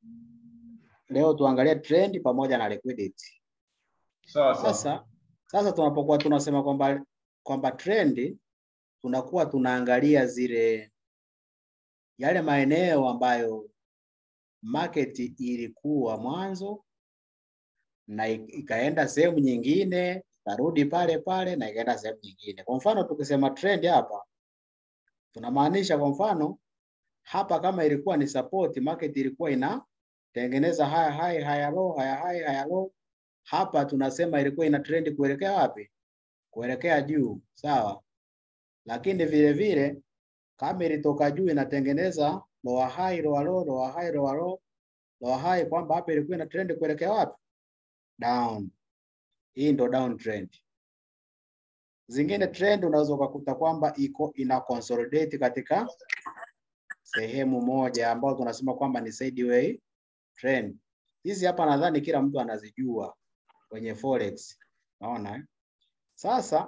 leo tuangalie trend pamoja na liquidity. Sawa sawa. Sasa sasa tunapokuwa tunasema kwamba kwamba trend tunakuwa tunaangalia zile yale maeneo ambayo market ilikuwa mwanzo na ik- ikaenda sehemu nyingine ikarudi pale pale na ikaenda sehemu nyingine. Kwa mfano tukisema trend hapa tunamaanisha kwa mfano hapa kama ilikuwa ni support, market ilikuwa inatengeneza haya high haya low haya high haya low. Hapa tunasema ilikuwa ina trend kuelekea wapi? Kuelekea juu, sawa. Lakini vile vile kama ilitoka juu inatengeneza lower high lower low lower high lower low lower high, kwamba hapa ilikuwa ina trend kuelekea wapi? Down. Hii ndo down trend. Zingine trend unaweza ukakuta kwamba iko ina consolidate katika sehemu moja ambayo tunasema kwamba ni sideway trend. Hizi hapa nadhani kila mtu anazijua kwenye forex. Naona eh? Sasa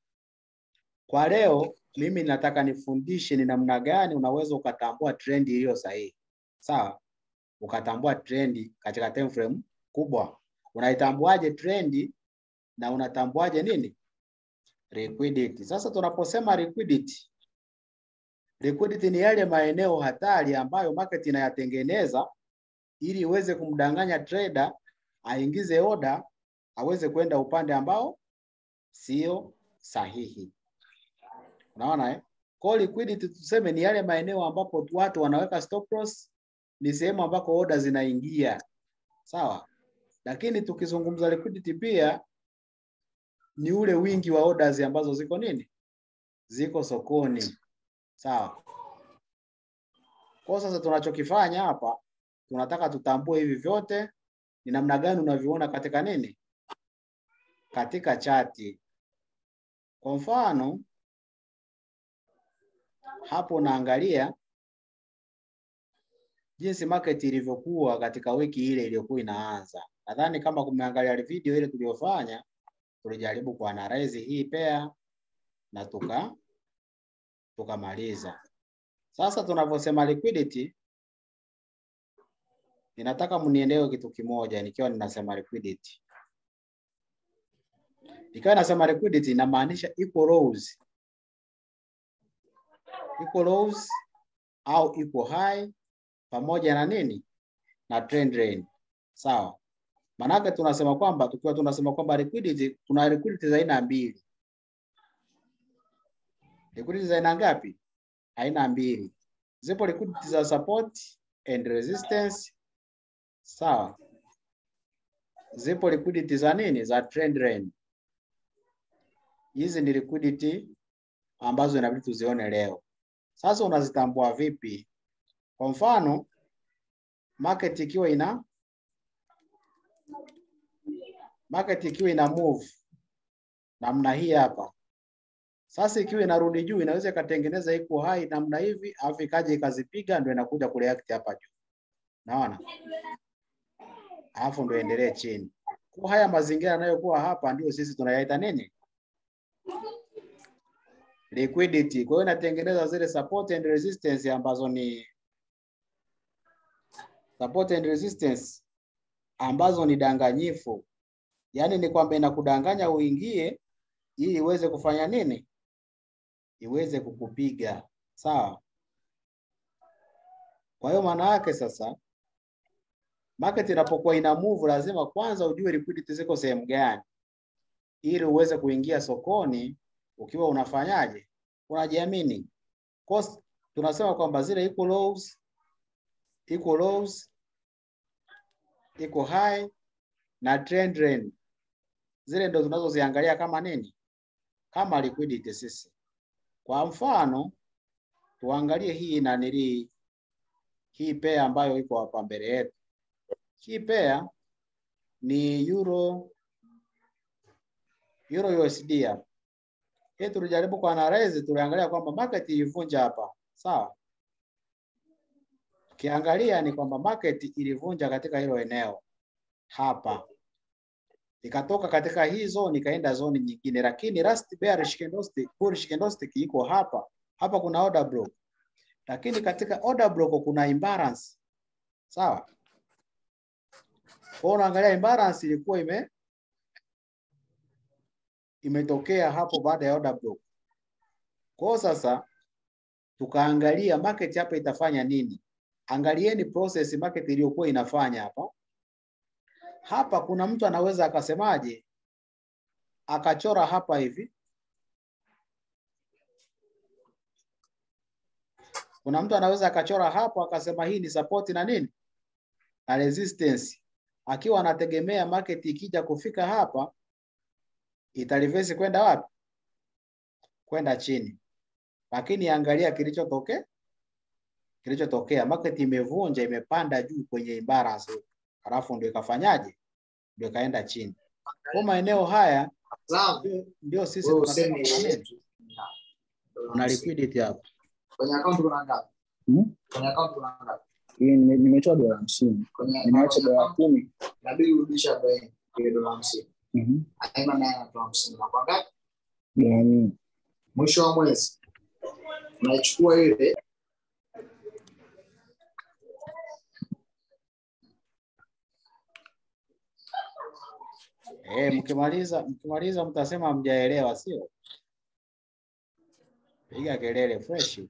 kwa leo mimi nataka nifundishe ni namna gani unaweza ukatambua trend iliyo sahihi. Sawa? Ukatambua trend katika time frame kubwa. Unaitambuaje trend na unatambuaje nini? Liquidity. Sasa tunaposema liquidity, liquidity ni yale maeneo hatari ambayo market inayatengeneza ili iweze kumdanganya trader aingize oda aweze kwenda upande ambao sio sahihi. Unaona eh? Kwa hiyo liquidity tuseme ni yale maeneo ambapo watu wanaweka stop loss, ni sehemu ambako oda zinaingia. Sawa? Lakini tukizungumza liquidity pia ni ule wingi wa orders ambazo ziko nini? Ziko sokoni. Sawa? Kwa sasa tunachokifanya hapa tunataka tutambue hivi vyote ni namna gani unaviona katika nini? Katika chati. Kwa mfano hapo unaangalia jinsi market ilivyokuwa katika wiki ile iliyokuwa inaanza. Nadhani kama kumeangalia video ile tuliyofanya, tulijaribu kuanalyze hii pair na tuka tukamaliza. Sasa tunavyosema liquidity, ninataka mnielewe kitu kimoja nikiwa ninasema liquidity. Nikiwa nasema liquidity inamaanisha equal lows. Equal lows au equal high pamoja na nini? Na trend line. Sawa? Maanake tunasema kwamba tukiwa tunasema kwamba liquidity, kuna liquidity za aina mbili. Liquidity za aina ngapi? Aina mbili. Zipo liquidity za support and resistance. Sawa? Zipo liquidity za nini? Za trend line. Hizi ni liquidity ambazo inabidi tuzione leo. Sasa unazitambua vipi? Kwa mfano, market ikiwa ina market ikiwa ina move namna hii hapa. Sasa ikiwa inarudi juu inaweza ikatengeneza iko high namna hivi, alafu ikaja ikazipiga ndio inakuja kureact hapa juu. Naona? Alafu ndio endelee chini. Kwa haya mazingira yanayokuwa hapa ndio sisi tunayaita nini? Liquidity. Kwa hiyo inatengeneza zile support and resistance ambazo ni support and resistance ambazo ni danganyifu. Yaani ni kwamba inakudanganya uingie ili iweze kufanya nini? Iweze kukupiga. Sawa? Kwa hiyo maana yake sasa market inapokuwa ina move lazima kwanza ujue liquidity ziko sehemu gani ili uweze kuingia sokoni ukiwa unafanyaje? Unajiamini. Cost tunasema kwamba zile equal lows, equal lows, equal high na trend line zile ndo tunazoziangalia kama nini? Kama liquidity sisi. Kwa mfano tuangalie hii nanili hii pair ambayo iko hapa mbele yetu. Hii pair ni euro euro USD hapa. Hii tulijaribu kuanalyze, tuliangalia kwamba market ilivunja hapa, sawa. Ukiangalia ni kwamba market ilivunja katika hilo eneo hapa, ikatoka katika hii zone ikaenda zone nyingine, lakini last bearish candlestick, bullish candlestick iko hapa hapa, kuna order block, lakini katika order block kuna imbalance, sawa. Kwa hiyo unaangalia imbalance ilikuwa ime imetokea hapo baada ya order block. Kwa hiyo sasa tukaangalia market hapa itafanya nini. Angalieni process market iliyokuwa inafanya hapa. Hapa kuna mtu anaweza akasemaje, akachora hapa hivi. Kuna mtu anaweza akachora hapo akasema hii ni support na nini na resistance, akiwa anategemea market ikija kufika hapa itarivesi kwenda wapi? Kwenda chini. Lakini angalia kilichotokea, kilichotokea market imevunja, imepanda juu kwenye imbalance, halafu ndio ikafanyaje? Ndio ikaenda chini. Kwa maeneo haya Sawa. ndio- ndio sisi Wewe tunasema useme kuna nini? Kuna liquidity hapa. Kwenye account kuna ngapi? Hmm? Kwenye account kuna ngapi? Hii nime- nimetoa dola hamsini Kwenye nimeacha kwenye dola account kumi inabidi urudishe arobaini ile dola hamsini. Mhm. Haina naye anatoa hamsini. Na kwa ngapi? dola mia Mwisho wa mwezi unaichukua ile Eh, mkimaliza mkimaliza mtasema hamjaelewa, sio? Piga kelele fresh.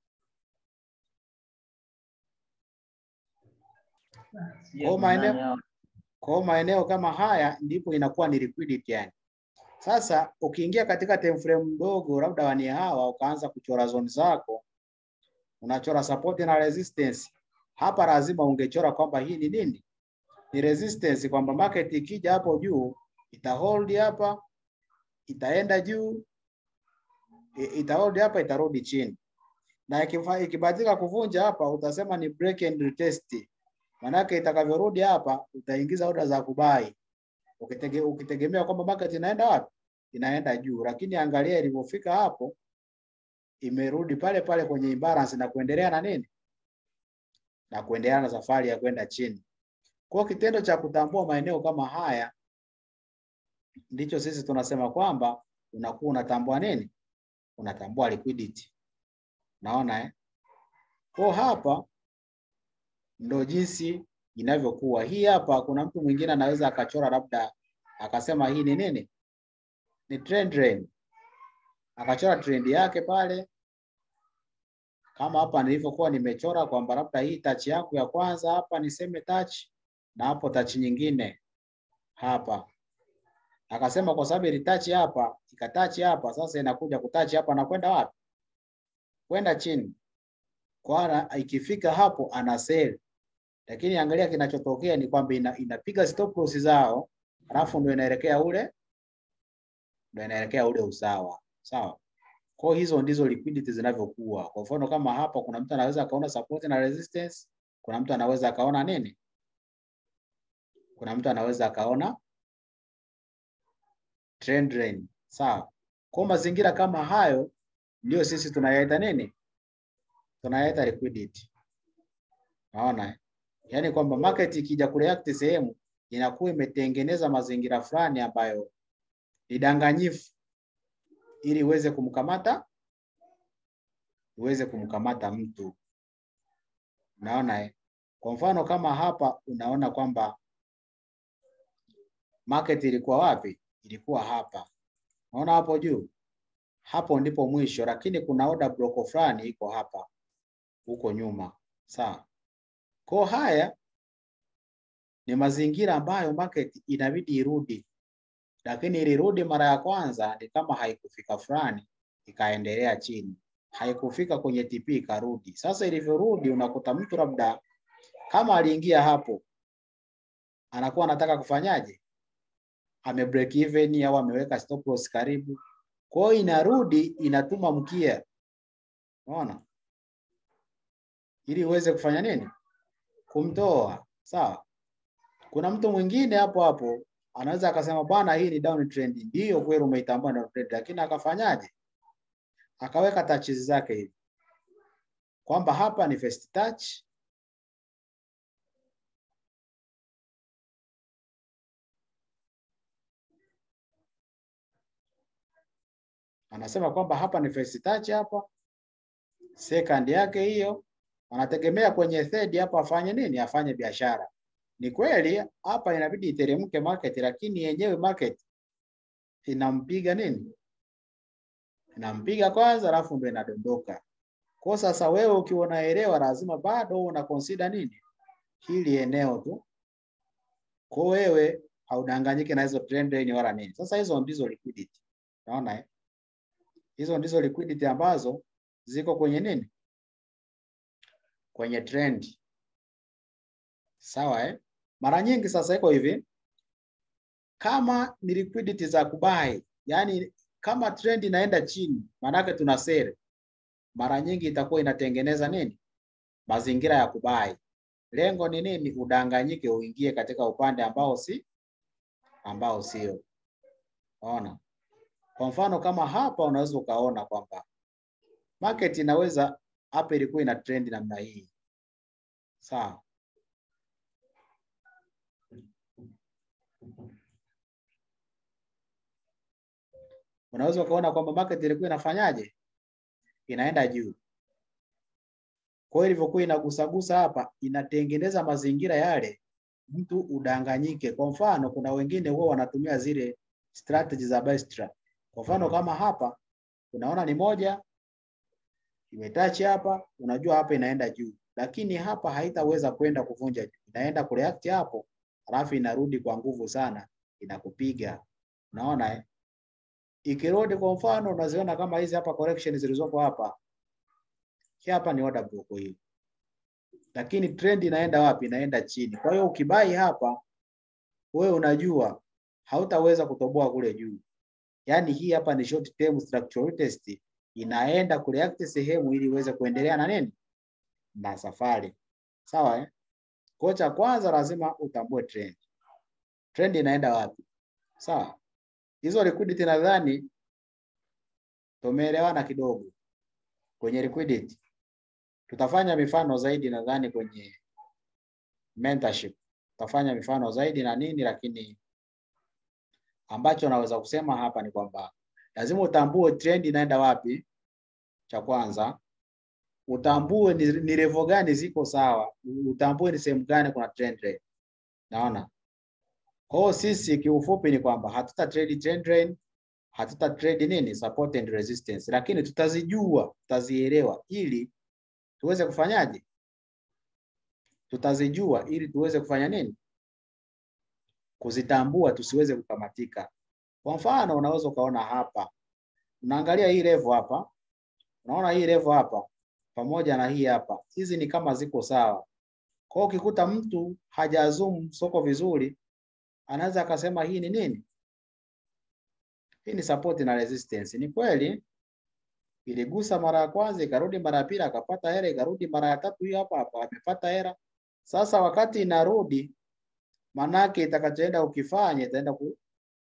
Kwa maeneo kwa maeneo kama haya ndipo inakuwa ni liquidity yani. Sasa ukiingia katika time frame ndogo labda wani hawa ukaanza kuchora zone zako, unachora support na resistance. Hapa lazima ungechora kwamba hii ni nini? Ni resistance, kwamba market ikija hapo juu ita hold hapa, itaenda juu, i- ita hold hapa, itarudi chini, na ikifa- ikibahatika kuvunja hapa, utasema ni break and retest. Manake itakavyorudi hapa, utaingiza order za kubai ukitege, ukitegemea kwamba market inaenda wapi? Inaenda juu, lakini angalia ilivyofika hapo, imerudi pale pale kwenye imbalance na kuendelea na nini, na kuendelea na safari ya kwenda chini. Kwa hiyo kitendo cha kutambua maeneo kama haya ndicho sisi tunasema kwamba unakuwa unatambua nini? Unatambua liquidity. Naona eh? Kwa hapa ndo jinsi inavyokuwa. Hii hapa kuna mtu mwingine anaweza akachora labda akasema hii ni nini? Ni trend line. Akachora trend yake pale kama hapa nilivyokuwa nimechora kwamba labda hii touch yangu ya kwanza hapa niseme touch na hapo touch nyingine hapa. Akasema kwa sababu ilitouch hapa, ikatouch hapa, sasa inakuja kutouch hapa na kwenda wapi? Kwenda chini. Kwa ana- ikifika hapo ana sell. Lakini angalia kinachotokea ni kwamba ina, inapiga stop loss zao, alafu ndio inaelekea ule ndio inaelekea ule usawa. Sawa? Kwa hiyo hizo ndizo liquidity zinavyokuwa. Kwa mfano kama hapa kuna mtu anaweza akaona support na resistance, kuna mtu anaweza akaona nini? Kuna mtu anaweza akaona trend line. Sawa? Kwa mazingira kama hayo ndio sisi tunayaita nini? Tunayaita liquidity. Naona eh? Yaani kwamba market ikija kureact sehemu inakuwa imetengeneza mazingira fulani ambayo ni danganyifu ili iweze kumkamata iweze kumkamata mtu. Unaona eh? Kwa mfano kama hapa unaona kwamba market ilikuwa wapi? Ilikuwa hapa. Unaona hapo juu? Hapo ndipo mwisho, lakini kuna order block fulani iko hapa huko nyuma. Sawa? Kwa haya ni mazingira ambayo market inabidi irudi, lakini ilirudi mara ya kwanza ni kama haikufika fulani, ikaendelea chini, haikufika kwenye TP ikarudi. Sasa ilivyorudi, unakuta mtu labda kama aliingia hapo, anakuwa anataka kufanyaje? Ame break even au ameweka stop loss karibu, kwa hiyo inarudi inatuma mkia, unaona, ili uweze kufanya nini? Kumtoa. Sawa. Kuna mtu mwingine hapo hapo anaweza akasema bwana, hii ni down trend. Ndiyo kweli umeitambua down trend, lakini akafanyaje? Akaweka touches zake hivi kwamba hapa ni first touch, anasema kwamba hapa ni first touch, hapa second yake hiyo, anategemea kwenye third hapa afanye nini? Afanye biashara. Ni kweli hapa inabidi iteremke market, lakini yenyewe market inampiga nini? Inampiga kwanza, alafu ndo inadondoka. Kwa sasa wewe ukiwa unaelewa, lazima bado una consider nini hili eneo tu. Kwa wewe haudanganyike na hizo trend line wala nini. Sasa hizo ndizo liquidity, unaona eh? Hizo ndizo liquidity ambazo ziko kwenye nini, kwenye trend. Sawa eh? Mara nyingi sasa iko hivi, kama ni liquidity za kubai, yani kama trend inaenda chini, maanake tuna sell, mara nyingi itakuwa inatengeneza nini, mazingira ya kubai. Lengo ni nini? Udanganyike, uingie katika upande ambao si ambao sio. Unaona, kwa mfano kama hapa unaweza ukaona kwamba market inaweza hapa ilikuwa ina trend namna hii, sawa unaweza ukaona kwamba market ilikuwa inafanyaje, inaenda juu. Kwa hiyo ilivyokuwa inagusagusa hapa, inatengeneza mazingira yale mtu udanganyike. Kwa mfano, kuna wengine huwa wanatumia zile strategy za buy trap. Kwa mfano kama hapa unaona ni moja imetachi hapa, unajua hapa inaenda juu, lakini hapa haitaweza kwenda kuvunja juu, inaenda kureact hapo, alafu inarudi kwa nguvu sana, inakupiga. Unaona eh? Ikirudi kwa mfano, unaziona kama hizi hapa correction zilizoko hapa, hii hapa ni order block hii, lakini trend inaenda wapi? Inaenda chini. Kwa hiyo ukibai hapa, wewe unajua hautaweza kutoboa kule juu. Yaani hii hapa ni short term structural test, inaenda kureact sehemu ili iweze kuendelea na nini na safari, sawa eh? Kwa cha kwanza lazima utambue trend, trend inaenda wapi, sawa. Hizo liquidity nadhani tumeelewana kidogo kwenye liquidity. Tutafanya mifano zaidi nadhani kwenye mentorship, tutafanya mifano zaidi na nini, lakini ambacho naweza kusema hapa ni kwamba lazima utambue trend inaenda wapi, cha kwanza utambue ni, ni level gani ziko sawa, utambue ni sehemu gani kuna trend line. Naona kwa hiyo sisi kiufupi ni kwamba hatuta trade trend line, hatuta trade nini support and resistance, lakini tutazijua, tutazielewa ili tuweze kufanyaje, tutazijua ili tuweze kufanya nini, kuzitambua, tusiweze kukamatika. Kwa mfano, unaweza ukaona hapa, unaangalia hii level hapa, unaona hii level hapa pamoja na hii hapa, hizi ni kama ziko sawa. Kwa hiyo ukikuta mtu hajazoom soko vizuri, anaweza akasema hii ni nini? Hii ni support na resistance. Ni kweli iligusa mara ya kwanza, ikarudi mara ya pili, akapata hera, ikarudi mara ya tatu, hiyo hapa hapa amepata hera. Sasa wakati inarudi, manake itakachoenda ukifanya itaenda ku,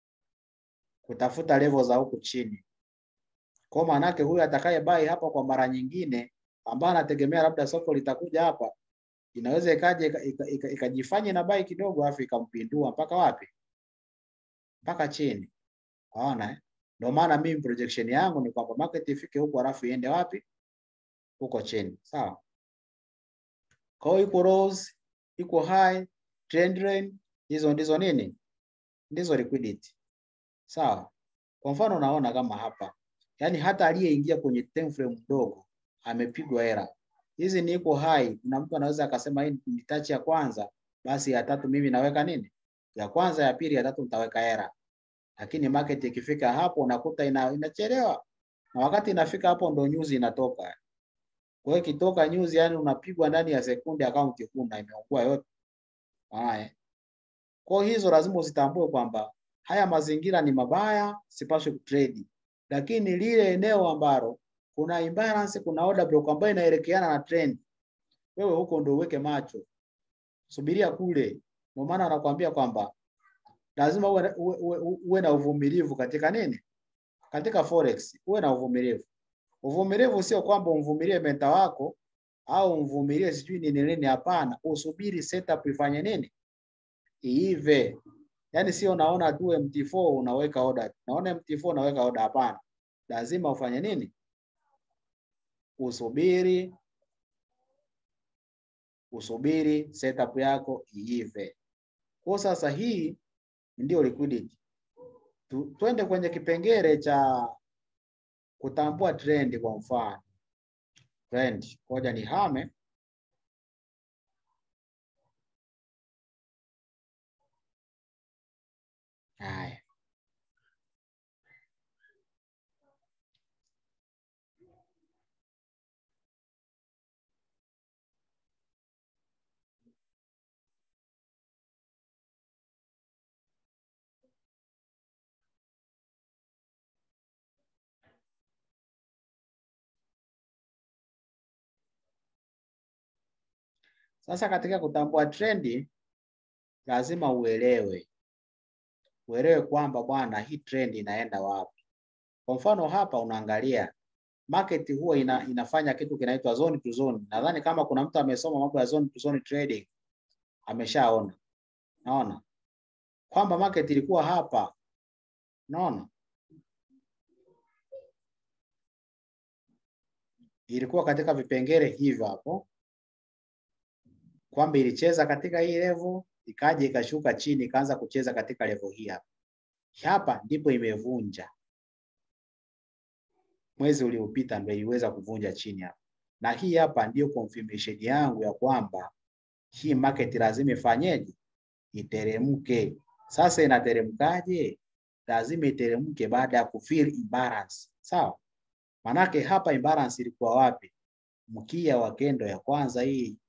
kutafuta level za huku chini. Kwa manake huyu atakaye buy hapa kwa mara nyingine, ambaye anategemea labda soko litakuja hapa, inaweza ikaje ikajifanya na buy kidogo, afu ikampindua mpaka wapi? Mpaka chini. Unaona eh? Ndio maana mimi projection yangu ni kwamba market ifike huko alafu iende wapi? Huko chini. Sawa? Kwa hiyo iko lows, iko high, trend line, hizo ndizo nini? Ndizo liquidity. Sawa? Kwa mfano unaona kama hapa. Yaani hata aliyeingia kwenye time frame mdogo amepigwa hera. Hizi ni iko high. Kuna mtu anaweza akasema hii ni touch ya kwanza, basi ya tatu mimi naweka nini? Ya kwanza, ya pili, ya tatu nitaweka hera lakini market ikifika hapo unakuta ina, inachelewa na wakati inafika hapo ndo news inatoka. Kwa hiyo ikitoka news, yani unapigwa ndani ya sekunde, akaunti huna imeungua yote. Haya, kwa hizo lazima uzitambue kwamba haya mazingira ni mabaya, sipaswi kutrade, lakini lile eneo ambalo kuna imbalance, kuna order block ambayo inaelekeana na trend, wewe huko ndo uweke macho, subiria kule. Ndio maana anakuambia kwamba lazima uwe, uwe, uwe, uwe na uvumilivu katika nini, katika forex uwe na uvumilivu. Uvumilivu sio kwamba umvumilie menta wako au umvumilie sijui nini nini, hapana. Usubiri setup ifanye nini, iive. Yani sio naona tu MT4 unaweka order, naona MT4 unaweka order, hapana. Lazima ufanye nini, usubiri usubiri setup yako iive. Kwa sasa hii ndio liquidity. Tu, twende kwenye kipengele cha kutambua trend kwa mfano. Trend, ngoja nihame. Haya. Sasa katika kutambua trendi lazima uelewe uelewe kwamba bwana, hii trend inaenda wapi. Kwa mfano hapa unaangalia market huwa ina, inafanya kitu kinaitwa zone to zone. Nadhani kama kuna mtu amesoma mambo ya zone to zone trading ameshaona, naona kwamba market ilikuwa hapa, naona ilikuwa katika vipengele hivyo hapo, kwamba ilicheza katika hii level ikaja ikashuka chini ikaanza kucheza katika level hii hapa. Hapa ndipo imevunja mwezi uliopita, ndio iliweza kuvunja chini hapa, na hii hapa ndio confirmation yangu ya kwamba hii market lazima ifanyeje? Iteremke. Sasa inateremkaje? Lazima iteremke baada ya kufill imbalance, sawa? Manake hapa imbalance ilikuwa wapi? Mkia wa kendo ya kwanza hii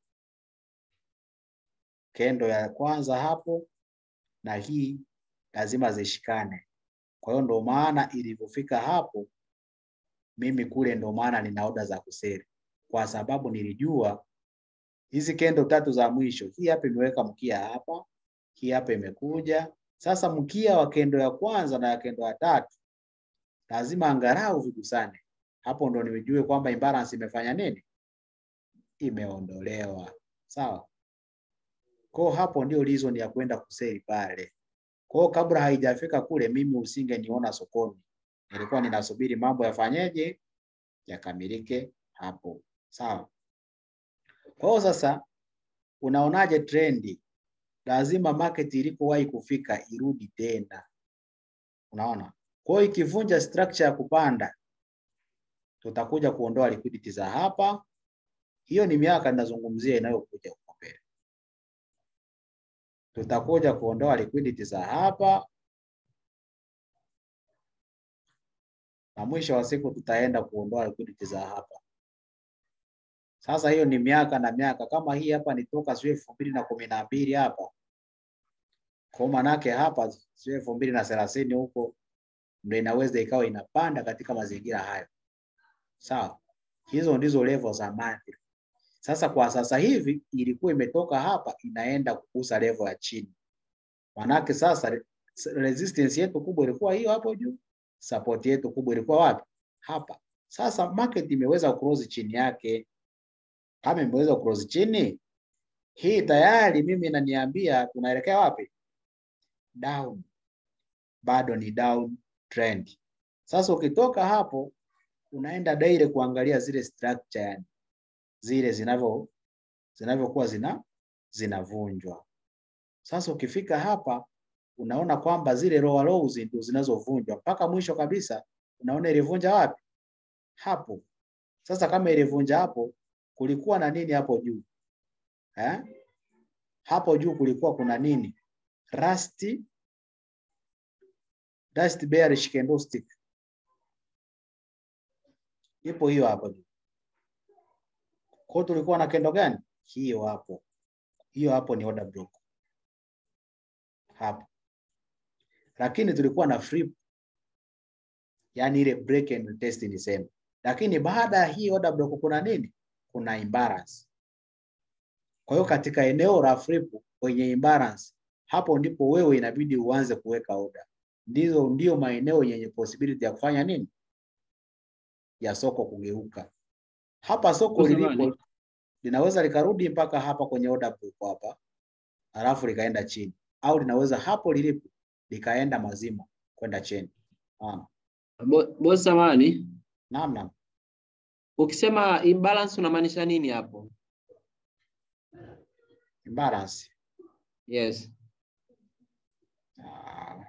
kendo ya kwanza hapo na hii lazima zishikane. Kwa hiyo ndo maana ilivyofika hapo, mimi kule ndo maana nina oda za kuseri, kwa sababu nilijua hizi kendo tatu za mwisho, hii hapa imeweka mkia hapa, hii hapa imekuja sasa. Mkia wa kendo ya kwanza na ya kendo ya tatu lazima angalau vigusane. Hapo ndo nimejue kwamba imbalance imefanya nini, imeondolewa. Sawa. Kwa hapo ndio reason ya kwenda kuseli pale. Kwa kabla haijafika kule, mimi usingeniona sokoni, nilikuwa ninasubiri mambo yafanyeje, yakamilike hapo. Sawa. Kwa hiyo sasa, unaonaje trendi? Lazima market ilipowahi kufika irudi tena, unaona. Kwa hiyo ikivunja structure ya kupanda, tutakuja kuondoa liquidity za hapa. Hiyo ni miaka ninazungumzia inayokuja huko mbele tutakuja kuondoa liquidity za hapa na mwisho wa siku tutaenda kuondoa liquidity za hapa. Sasa hiyo ni miaka na miaka, kama hii hapa ni toka sio elfu mbili na kumi na mbili hapa, kwa manake hapa sio elfu mbili na thelathini huko ndio inaweza ikawa inapanda katika mazingira hayo, sawa. Hizo ndizo level za monthly. Sasa kwa sasa hivi ilikuwa imetoka hapa inaenda kugusa level ya chini, manake sasa resistance yetu kubwa ilikuwa hiyo hapo juu, support yetu kubwa ilikuwa wapi? Hapa. Sasa market imeweza cross chini yake. Kama imeweza cross chini hii, tayari mimi inaniambia tunaelekea wapi? Down. Bado ni down trend. Sasa ukitoka hapo unaenda direct kuangalia zile structure yani zile zinavyo zinavyokuwa zina zinavunjwa. Sasa ukifika hapa unaona kwamba zile lower lows ndio zinazovunjwa mpaka mwisho kabisa. Unaona ilivunja wapi? Hapo. Sasa kama ilivunja hapo, kulikuwa na nini hapo juu eh? Hapo juu kulikuwa kuna nini? Rusty, Dust bearish candlestick ipo hiyo hapo juu. Kwa tulikuwa na kendo gani? Hiyo hapo, hiyo hapo ni order block hapo, lakini tulikuwa na flip, yani ile break and test ni same. Lakini baada ya hii order block kuna nini? Kuna imbalance. Kwa hiyo katika eneo la flip kwenye imbalance, hapo ndipo wewe inabidi uanze kuweka order. Ndizo ndio maeneo yenye possibility ya kufanya nini, ya soko kugeuka. Hapa soko lilipo linaweza likarudi mpaka hapa kwenye order book hapa, alafu likaenda chini, au linaweza hapo lilipo likaenda mazima kwenda chini. Naam, Boss samani, naam, naam. ukisema imbalance unamaanisha nini hapo? imbalance. Yes. Ah.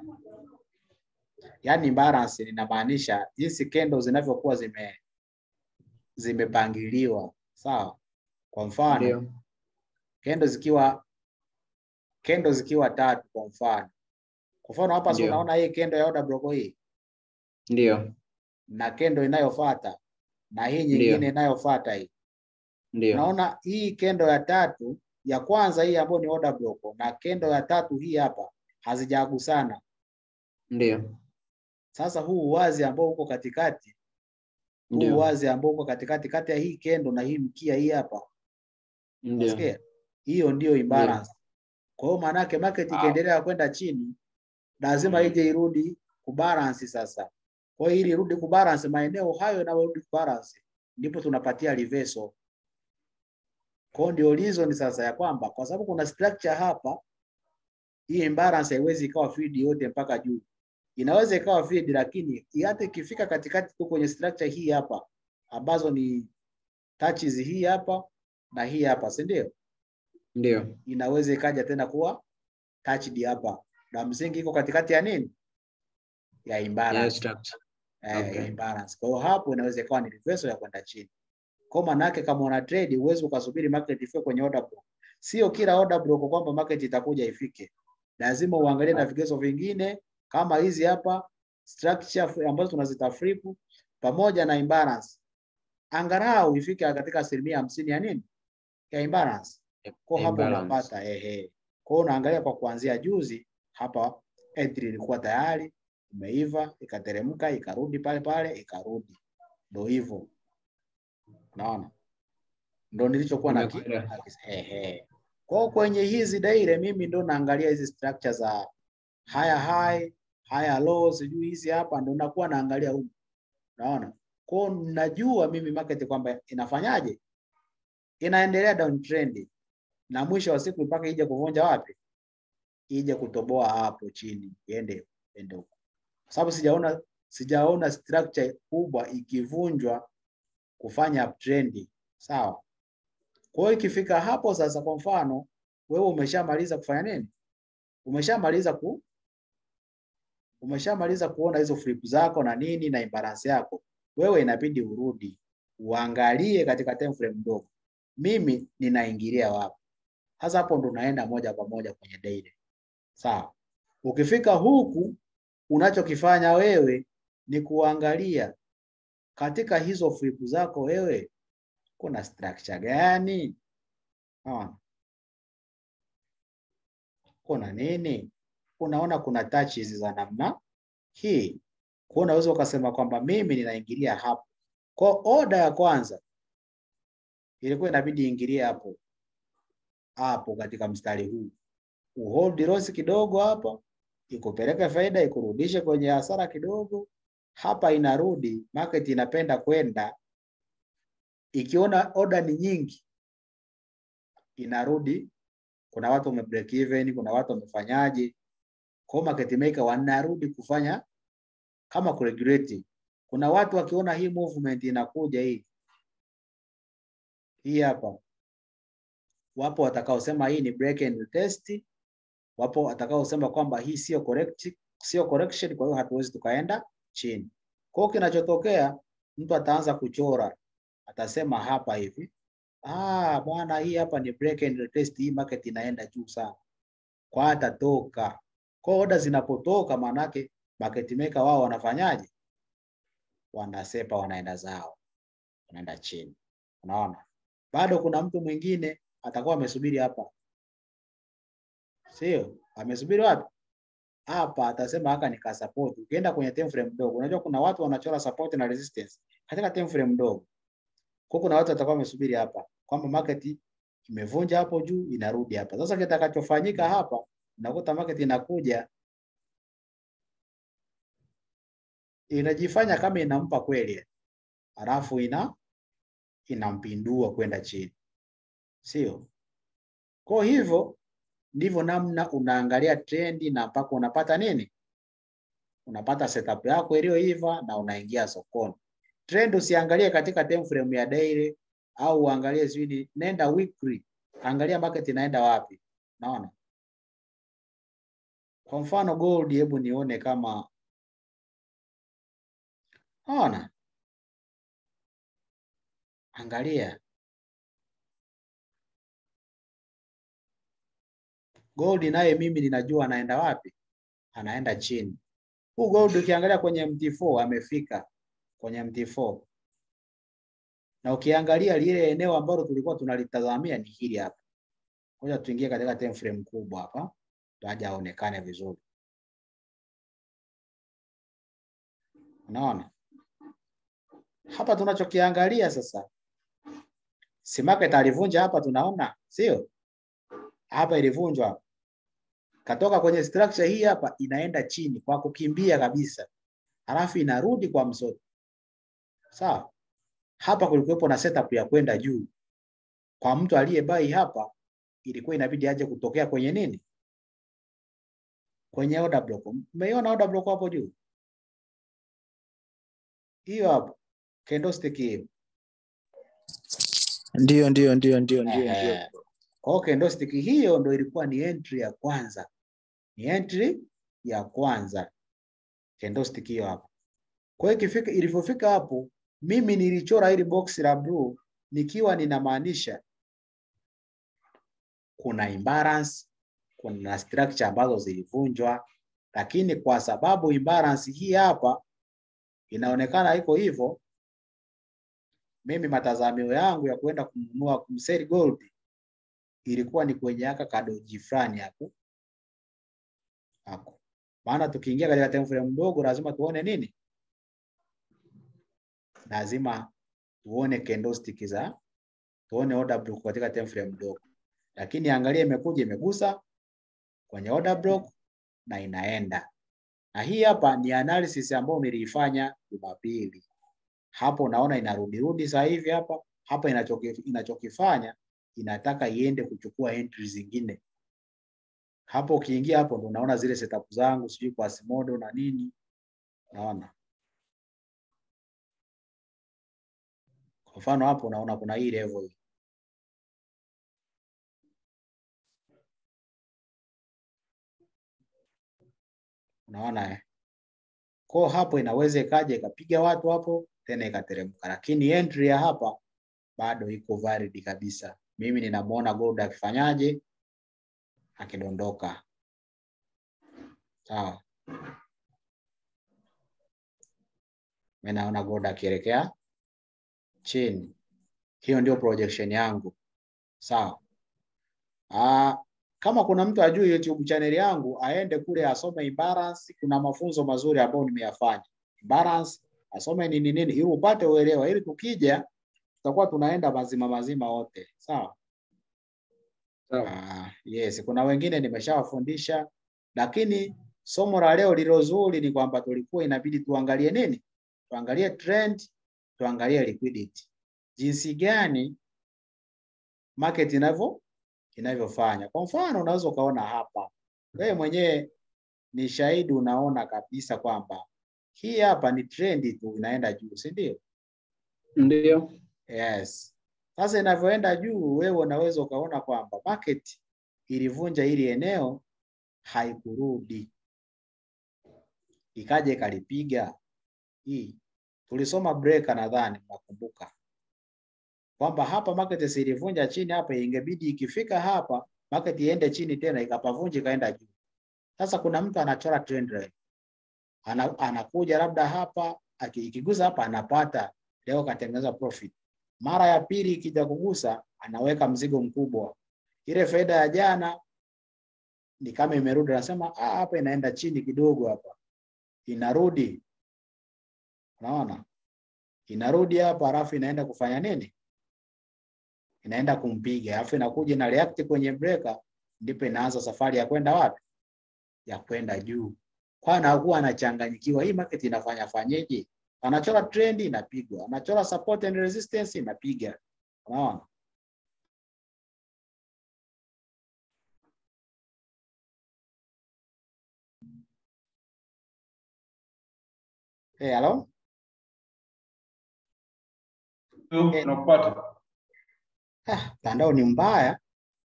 Yaani imbalance inamaanisha jinsi kendo zinavyokuwa zime zimepangiliwa, sawa? Kwa mfano Ndio. kendo zikiwa kendo zikiwa tatu kwa mfano. Kwa mfano hapa si Ndio. unaona hii kendo ya order block hii Ndio. na kendo inayofuata na hii Ndio. nyingine inayofuata hii. Ndio. Unaona hii kendo ya tatu ya kwanza hii ambayo ni order block na kendo ya tatu hii hapa hazijagusana. Ndio. Sasa huu uwazi ambao uko katikati, huu Ndio. uwazi ambao uko katikati kati ya hii kendo na hii mkia hii hapa, Ndio. unasikia? Hiyo ndio imbalance. Kwa hiyo maana yake market Wow. ikiendelea kwenda chini, lazima Mm. ije irudi kubalance sasa. Kwa hiyo ili irudi kubalance, maeneo hayo yanayorudi kubalance ndipo tunapatia reversal. Kwa hiyo ndio reason sasa ya kwamba kwa sababu kuna structure hapa, hii imbalance haiwezi ikawa feed yote mpaka juu. Inaweza ikawa feed, lakini hata ikifika katikati tu kwenye structure hii hapa ambazo ni touches hii hapa na hii hapa, si ndio? Ndio. Inaweza ikaja tena kuwa touched hapa, na msingi iko katikati ya nini? Ya imbalance. Yes, structure. eh, Okay. ya imbalance. Kwa hiyo hapo inaweza ikawa ni reversal ya kwenda chini. Kwa maana yake kama una trade huwezi ukasubiri market ifike kwenye order block. Sio kila order block kwamba market itakuja ifike. Lazima uangalie na vigezo vingine kama hizi hapa structure ambazo tunazita flip pamoja na imbalance. Angalau ifike katika asilimia hamsini ya nini? Ya imbalance. Kwa hapo Imbalance. unapata ehe. Kwa hiyo unaangalia kwa kuanzia juzi hapa entry ilikuwa tayari imeiva ikateremka ikarudi pale pale ikarudi, ndo hivyo unaona, ndo nilichokuwa na ki- Nimekuelewa. na- ehe. Kwa hiyo kwenye hizi daire mimi ndo naangalia hizi structure za higher high, higher low, sijui hizi hapa ndo nakuwa naangalia huko, unaona. Kwa hiyo najua mimi market kwamba inafanyaje, inaendelea downtrend na mwisho wa siku mpaka ije kuvunja wapi, ije kutoboa hapo chini, iende iende huko, kwa sababu sijaona sijaona structure kubwa ikivunjwa kufanya uptrend, sawa. Kwa hiyo ikifika hapo sasa, kwa mfano wewe umeshamaliza kufanya nini? Umeshamaliza ku umeshamaliza kuona hizo flip zako na nini na imbalance yako, wewe inabidi urudi uangalie katika time frame ndogo, mimi ninaingilia wapi? Sasa hapo ndo unaenda moja kwa moja kwenye daily. Sawa. Ukifika huku unachokifanya wewe ni kuangalia katika hizo flip zako wewe kuna structure gani? Unaona? Kuna nini? Unaona kuna touches za namna hii. Kwa unaweza ukasema kwamba mimi ninaingilia hapo. Kwa order ya kwanza ilikuwa inabidi iingilie hapo hapo katika mstari huu uhold loss kidogo hapa, ikupeleke faida, ikurudishe kwenye hasara kidogo. Hapa inarudi, market inapenda kwenda, ikiona order ni nyingi inarudi. Kuna watu wame break even, kuna watu wamefanyaje, kwa hiyo market maker wanarudi kufanya kama kuregulate. Kuna watu wakiona hii movement inakuja hii hii hapa wapo watakaosema hii ni break and test, wapo watakaosema kwamba hii sio correct, sio correction, kwa hiyo hatuwezi tukaenda chini. Kwa hiyo kinachotokea mtu ataanza kuchora, atasema hapa hivi, ah, bwana, hii hapa ni break and test, hii market inaenda juu sana, kwa hata toka. Kwa hiyo order zinapotoka, maanake market maker wao wanafanyaje? Wanasepa, wanaenda zao, wanaenda chini. Unaona, bado kuna mtu mwingine atakuwa amesubiri hapa, sio? Amesubiri wapi? Hapa atasema haka nika support. Ukienda kwenye time frame ndogo, unajua kuna watu wanachora support na resistance katika time frame ndogo. Kwa kuna watu watakuwa wamesubiri hapa kwamba market imevunja hapo juu inarudi hapa. Sasa kitakachofanyika hapa, unakuta market inakuja inajifanya kama inampa kweli, halafu ina inampindua kwenda chini, sio? Kwa hivyo ndivyo namna unaangalia trendi na mpaka unapata nini, unapata setup yako iliyoiva na unaingia sokoni. Trend usiangalie katika time frame ya daily au uangalie sijui, nenda weekly. angalia market inaenda wapi. Naona kwa mfano gold, hebu nione kama naona, angalia gold, naye mimi ninajua anaenda wapi, anaenda chini. Huu gold ukiangalia kwenye MT4 amefika kwenye MT4 na ukiangalia lile eneo ambalo tulikuwa tunalitazamia ni hili hapa. Ngoja tuingie katika time frame kubwa hapa, aje aonekane vizuri. Unaona hapa tunachokiangalia sasa, si market alivunja hapa, tunaona sio? Hapa ilivunjwa, katoka kwenye structure hii hapa, inaenda chini kwa kukimbia kabisa, halafu inarudi kwa msoto, sawa? Hapa kulikuwepo na setup ya kwenda juu. Kwa mtu aliyebai hapa, ilikuwa inabidi aje kutokea kwenye nini, kwenye order block. Umeiona order block hapo juu, hiyo hapo candlestick hiyo. Ndio, ndio, ndio, ndio, ndio, ndio. Ehe. Kwa hiyo candlestick hiyo ndo ilikuwa ni entry ya kwanza, ni entry ya kwanza candlestick hiyo hapo. Kwa hiyo ikifika, ilivyofika hapo, mimi nilichora hili box la blue nikiwa ninamaanisha kuna imbalance, kuna structure ambazo zilivunjwa, lakini kwa sababu imbalance hii hapa inaonekana iko hivyo, mimi matazamio yangu ya kwenda kununua kumsell gold ilikuwa ni kwenye aka kadoji fulani hapo hapo, maana tukiingia katika time frame mdogo lazima tuone nini, lazima tuone candlestick za tuone order block katika time frame mdogo, lakini angalia, imekuja imegusa kwenye order block na inaenda na hii hapa ni analysis ambayo niliifanya Jumapili. Hapo unaona inarudi rudi sasa hivi hapa hapa, inachoki, inachokifanya inataka iende kuchukua entry zingine. Hapo ukiingia hapo ndo unaona zile setup zangu sijui kwa Asimodo na nini, naona kwa mfano hapo unaona kuna hii level hii unaona eh? Kwa hapo inaweza ikaja ikapiga watu hapo tena ikateremka, lakini entry ya hapa bado iko valid kabisa. Mimi ninamuona gold akifanyaje, akidondoka. Sawa, mimi naona gold akielekea chini. Hiyo ndio projection yangu. Sawa. Ah, kama kuna mtu ajui YouTube channel yangu aende kule asome imbalance. Kuna mafunzo mazuri ambayo nimeyafanya imbalance, asome nini nini, ili upate uelewa, ili tukija tutakuwa tunaenda mazima mazima wote. Sawa. Sawa. Ah, yes, kuna wengine nimeshawafundisha, lakini somo la leo lilo zuri ni kwamba tulikuwa inabidi tuangalie nini, tuangalie trend, tuangalie liquidity, jinsi gani market inavyo inavyofanya. Kwa mfano, unaweza ukaona hapa, wewe mwenyewe ni shahidi, unaona kabisa kwamba hii hapa ni trend tu inaenda juu, si ndio? Ndio. Yes. Sasa inavyoenda juu, wewe unaweza ukaona kwamba market ilivunja hili eneo, haikurudi, ikaja ikalipiga hii. Tulisoma breaker, nadhani mnakumbuka kwamba hapa market si ilivunja chini hapa, ingebidi ikifika hapa market iende chini tena, ikapavunja ikaenda juu. Sasa kuna mtu anachora trend line, ana, anakuja labda hapa aki- ikigusa hapa anapata leo, katengeneza profit. Mara ya pili ikija kugusa, anaweka mzigo mkubwa. Ile faida ya jana ni kama imerudi, anasema ah, hapa inaenda chini kidogo, hapa inarudi, unaona inarudi hapa, halafu inaenda kufanya nini? Inaenda kumpiga, alafu inakuja ina react kwenye breaker, ndipo inaanza safari ya kwenda wapi? Ya kwenda juu. Kwa anakuwa anachanganyikiwa, hii market inafanya fanyeje? Anachora trend inapigwa, anachora support and resistance inapiga, unaona. Hey, hello? Ndio, nakupata. Ah, mtandao ni mbaya.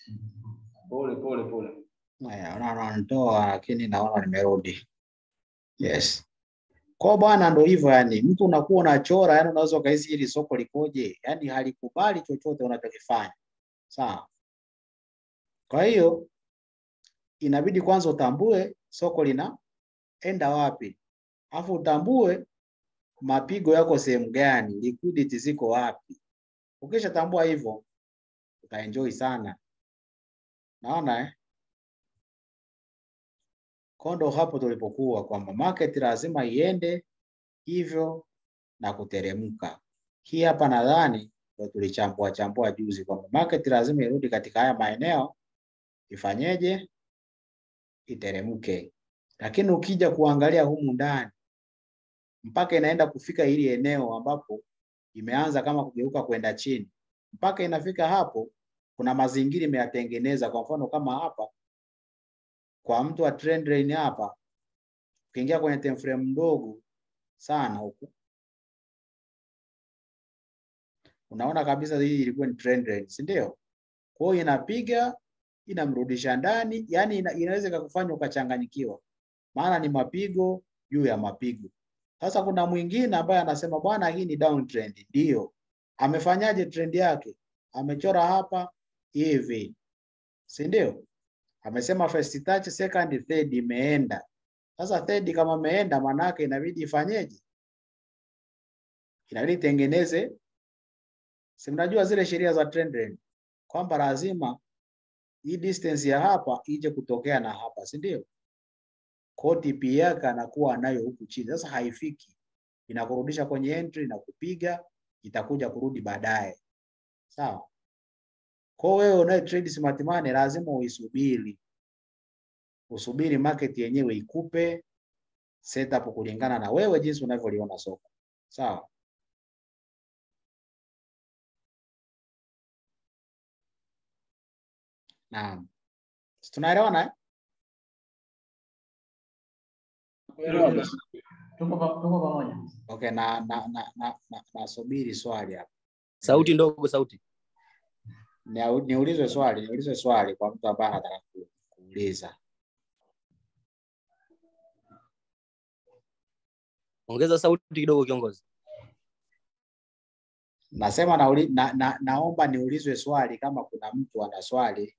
Pole pole pole. Haya, unaona wananitoa lakini naona nimerudi. Yes. Kwa bwana ndo hivyo yani, mtu unakuwa unachora yani unaweza ukahisi hili soko likoje, yani halikubali chochote unachokifanya. Sawa. Kwa hiyo inabidi kwanza utambue soko linaenda wapi, alafu utambue mapigo yako sehemu gani, liquidity ziko wapi. Ukishatambua hivyo utaenjoy sana. Naona eh? Kondo hapo tulipokuwa kwamba market lazima iende hivyo na kuteremka. Hii hapa nadhani ndio tulichambua chambua juzi kwamba market lazima irudi katika haya maeneo ifanyeje? Iteremke. Lakini ukija kuangalia humu ndani mpaka inaenda kufika hili eneo ambapo imeanza kama kugeuka kwenda chini, mpaka inafika hapo, kuna mazingira imeyatengeneza. Kwa mfano kama hapa kwa mtu wa trend line hapa, ukiingia kwenye time frame ndogo sana huku, unaona kabisa hii ilikuwa ni trend line, si ndio? Kwa hiyo inapiga inamrudisha ndani, yani ina, inaweza ikakufanya ukachanganyikiwa, maana ni mapigo juu ya mapigo. Sasa kuna mwingine ambaye anasema bwana, hii ni downtrend. Ndio, amefanyaje trend yake? Amechora hapa hivi, si ndio? Amesema first touch, second, third imeenda. Sasa third kama imeenda, maana yake inabidi ifanyeje? Inabidi tengeneze, si mnajua zile sheria za trend line kwamba lazima hii distance ya hapa ije kutokea na hapa, si ndio? Kwa TP yake anakuwa nayo huku chini. Sasa haifiki, inakurudisha kwenye entry na kupiga, itakuja kurudi baadaye, sawa? Kwa wewe unaye trade smart money lazima uisubiri, usubiri market yenyewe ikupe setup kulingana na wewe jinsi unavyoliona soko, sawa? Naam, Si tunaelewana eh? Tuko pa- tuko pamoja. Okay, na na na na, na, nasubiri swali hapa. Sauti ndogo, sauti. Nia- Niulizwe swali, niulizwe swali kwa mtu ambaye anataka ku- kuuliza. Ongeza sauti kidogo, kiongozi. Nasema nauli, na, na, naomba niulizwe swali kama kuna mtu ana swali.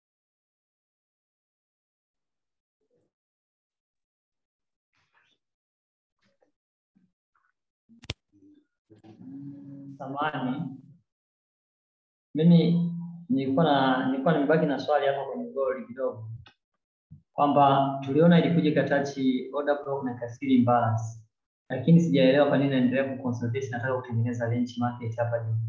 Samahani, mimi nilikuwa na nilikuwa nimebaki na swali hapa kwenye goli kidogo, kwamba tuliona ilikuja ikatachi order block na kasiri imbalance, lakini sijaelewa kwa nini naendelea kuconsolidate. Nataka kutengeneza range market hapa juu.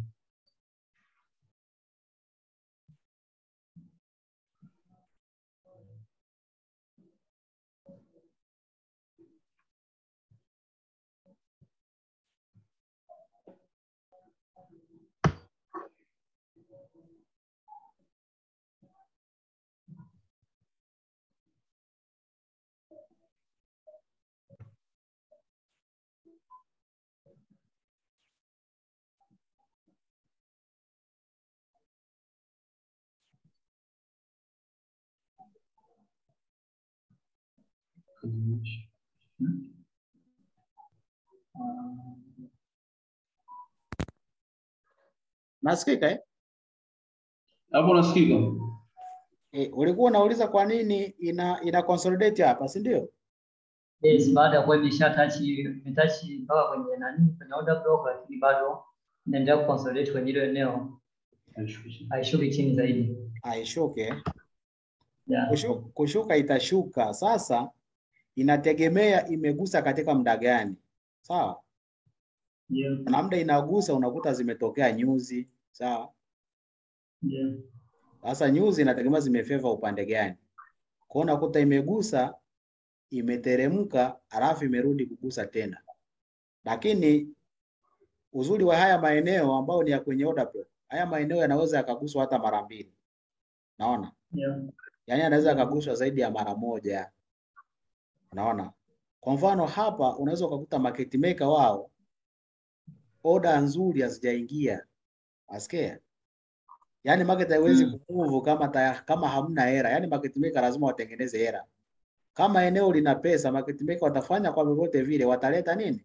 Nasikika eh? Hapo nasikika. Eh, ulikuwa unauliza kwa nini ina ina consolidate hapa, si ndio? Yes, baada ya kuwa imesha tachi imetachi mpaka kwenye nani kwenye order block, lakini bado inaendelea kuconsolidate kwenye hilo eneo, haishuki chini zaidi. Aishuke. Yeah. Kushuka, kushuka itashuka. Sasa inategemea imegusa katika muda gani. Sawa? Yeah. Kuna muda inagusa unakuta zimetokea nyuzi, sawa? Yeah. Sasa nyuzi inategemea zimefeva upande gani. Kwa hiyo unakuta imegusa, imeteremka, alafu imerudi kugusa tena. Lakini uzuri wa haya maeneo ambayo ni ya kwenye order block, haya maeneo yanaweza yakaguswa hata mara mbili. Naona? Yeah. Yaani anaweza akaguswa zaidi ya mara moja. Unaona? Kwa mfano hapa unaweza ukakuta market maker wao order nzuri hazijaingia. Asikia? Yaani market haiwezi Mm. kumove kama ta, kama hamna hera. Yaani market maker lazima watengeneze hera. Kama eneo lina pesa, market maker watafanya kwa vyovyote vile, wataleta nini?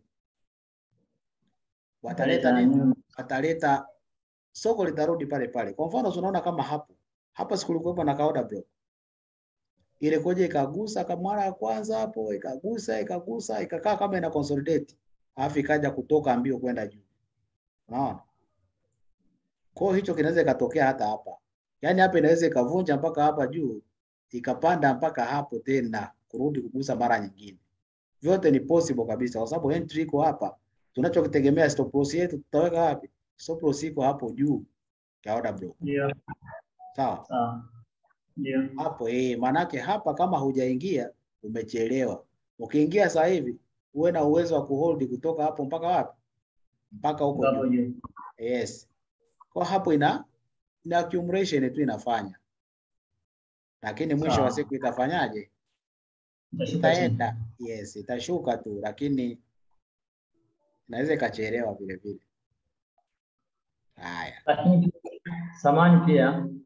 Wataleta nini? Wataleta soko litarudi pale pale. Kwa mfano tunaona kama hapo hapa siku kulikuwepo na kaoda block ile koja ikagusa kama mara ya kwanza hapo, ikagusa ikagusa, ikakaa kama ina consolidate, alafu ikaja kutoka mbio kwenda juu. Unaona? Kwa hiyo hicho kinaweza ikatokea hata hapa, yaani hapa inaweza ikavunja mpaka hapa juu, ikapanda mpaka hapo tena kurudi kugusa mara nyingine. Vyote ni possible kabisa, kwa sababu entry iko hapa. Tunachokitegemea stop loss yetu tutaweka wapi? Stop loss iko hapo juu ya order block, Ndio, sawa? sawa. Ndio. hapo eh, manake hapa kama hujaingia umechelewa. Ukiingia sasa hivi uwe na uwezo wa kuhold kutoka hapo mpaka wapi? Mpaka huko Hapo juu. juu. Yes. Kwa hapo ina ina accumulation tu inafanya, lakini mwisho wa Sawa. siku itafanyaje? Itashuka chini. Itaenda. Yes, itashuka tu, lakini inaweza ikachelewa vile vile. Haya, Lakini samani pia